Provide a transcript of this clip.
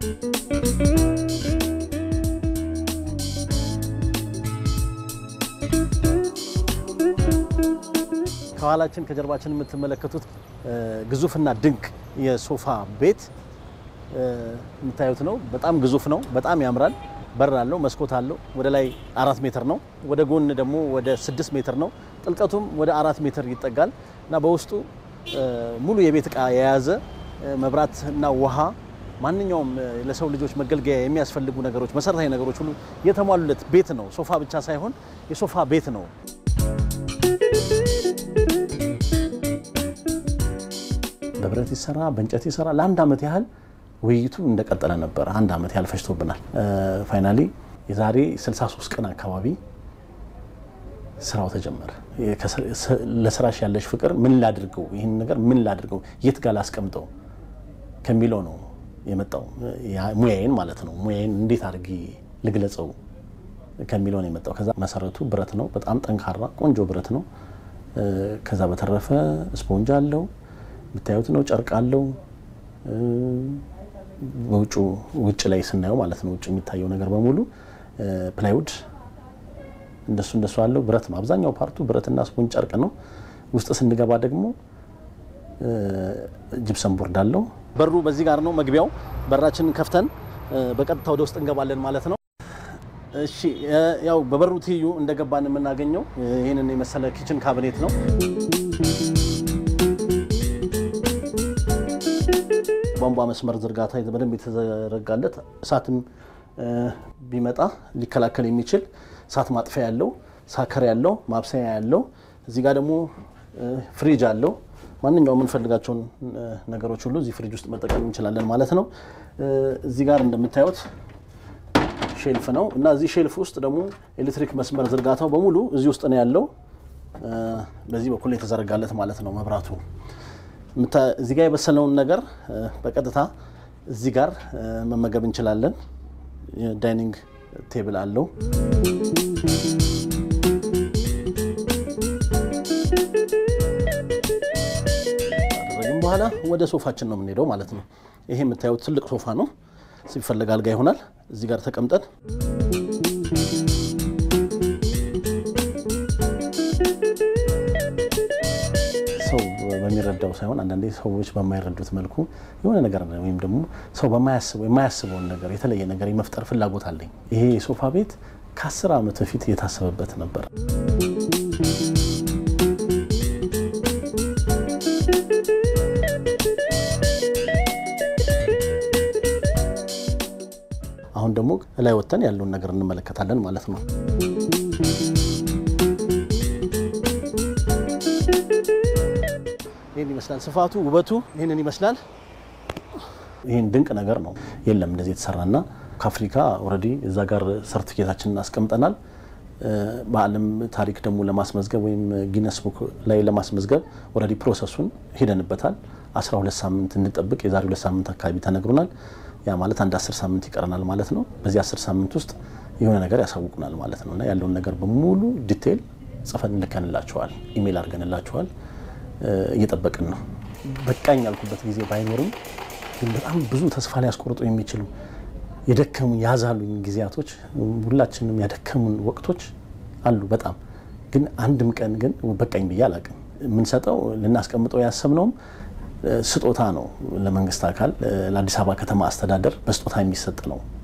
ከኋላችን ከጀርባችን የምትመለከቱት ግዙፍና ድንቅ የሶፋ ቤት የምታዩት ነው። በጣም ግዙፍ ነው። በጣም ያምራል። በር አለው፣ መስኮት አለው። ወደ ላይ አራት ሜትር ነው። ወደ ጎን ደግሞ ወደ ስድስት ሜትር ነው። ጥልቀቱም ወደ አራት ሜትር ይጠጋል እና በውስጡ ሙሉ የቤት እቃ የያዘ መብራትና ውሃ፣ ማንኛውም ለሰው ልጆች መገልገያ የሚያስፈልጉ ነገሮች፣ መሰረታዊ ነገሮች ሁሉ የተሟሉለት ቤት ነው። ሶፋ ብቻ ሳይሆን የሶፋ ቤት ነው። በብረት ይሰራ በእንጨት ይሰራ ለአንድ ዓመት ያህል ውይይቱ እንደቀጠለ ነበር። አንድ ዓመት ያህል ፈጅቶብናል። ፋይናሊ የዛሬ 63 ቀን አካባቢ ስራው ተጀመረ። ለስራሽ ያለሽ ፍቅር ምን ላድርገው፣ ይህን ነገር ምን ላድርገው፣ የት ጋር ላስቀምጠው ከሚለው ነው የመጣው። ሙያዬን ማለት ነው። ሙያዬን እንዴት አድርጌ ልግለጸው ከሚለው ነው የመጣው። ከዛ መሰረቱ ብረት ነው። በጣም ጠንካራ ቆንጆ ብረት ነው። ከዛ በተረፈ ስፖንጅ አለው የምታዩት ነው። ጨርቅ አለው። በውጭ ውጭ ላይ ስናየው ማለት ነው ውጭ የሚታየው ነገር በሙሉ ፕላይውድ እንደሱ እንደሱ አለው። ብረት ነው አብዛኛው ፓርቱ ብረትና ስፖንጅ ጨርቅ ነው። ውስጥ ስንገባ ደግሞ ጅብሰን ቦርድ አለው። በሩ በዚህ ጋር ነው መግቢያው። በራችንን ከፍተን በቀጥታ ወደ ውስጥ እንገባለን ማለት ነው። እሺ ያው በበሩ ትይዩ እንደገባን የምናገኘው ይህንን የመሰለ ኪችን ካቢኔት ነው። ቧንቧ መስመር ዝርጋታ በደንብ የተዘረጋለት እሳትም ቢመጣ ሊከላከል የሚችል እሳት ማጥፊያ ያለው ሳከር ያለው ማብሰያ ያለው እዚህ ጋር ደግሞ ፍሪጅ አለው። ማንኛውም የምንፈልጋቸውን ነገሮች ሁሉ እዚህ ፍሪጅ ውስጥ መጠቀም እንችላለን ማለት ነው። እዚህ ጋር እንደምታዩት ሼልፍ ነው እና እዚህ ሼልፍ ውስጥ ደግሞ ኤሌክትሪክ መስመር ዝርጋታው በሙሉ እዚህ ውስጥ ነው ያለው። በዚህ በኩል የተዘረጋለት ማለት ነው መብራቱ። እዚህ ጋር የበሰለውን ነገር በቀጥታ እዚህ ጋር መመገብ እንችላለን። ዳይኒንግ ቴብል አለው። ካደረግን በኋላ ወደ ሶፋችን ነው የምንሄደው ማለት ነው። ይሄ የምታዩት ትልቅ ሶፋ ነው። ሲፈለግ አልጋ ይሆናል። እዚህ ጋር ተቀምጠን ሰው በሚረዳው ሳይሆን አንዳንዴ ሰዎች በማይረዱት መልኩ የሆነ ነገር ወይም ደግሞ ሰው የማያስበውን ነገር የተለየ ነገር የመፍጠር ፍላጎት አለኝ። ይሄ የሶፋ ቤት ከአስር ዓመት በፊት የታሰበበት ነበር። አሁን ደግሞ ላይ ወጥተን ያለውን ነገር እንመለከታለን ማለት ነው። ይህን ይመስላል ስፋቱ፣ ውበቱ ይህንን ይመስላል። ይህን ድንቅ ነገር ነው። የለም እንደዚህ የተሰራና ከአፍሪካ ኦልሬዲ እዛ ጋር ሰርቲፊኬታችንን አስቀምጠናል። በዓለም ታሪክ ደግሞ ለማስመዝገብ ወይም ጊነስ ቡክ ላይ ለማስመዝገብ ኦልሬዲ ፕሮሰሱን ሄደንበታል። 12 ሳምንት እንጠብቅ የዛሬ ሁለት ሳምንት አካባቢ ተነግሮናል። ያ ማለት አንድ 10 ሳምንት ይቀረናል ማለት ነው። በዚህ 10 ሳምንት ውስጥ የሆነ ነገር ያሳውቁናል ማለት ነው እና ያለውን ነገር በሙሉ ዲቴይል ጽፈን እንልከንላቸዋል፣ ኢሜይል አድርገንላቸዋል። እየጠበቅን ነው። በቃኝ ያልኩበት ጊዜ ባይኖርም ግን በጣም ብዙ ተስፋ ሊያስቆርጡ የሚችሉ የደከሙን ያዛሉኝ ጊዜያቶች ሁላችንም ያደከሙን ወቅቶች አሉ። በጣም ግን አንድም ቀን ግን በቃኝ ብዬ አላቅም። የምንሰጠው ልናስቀምጠው ያሰብነውም ስጦታ ነው። ለመንግስት አካል ለአዲስ አበባ ከተማ አስተዳደር በስጦታ የሚሰጥ ነው።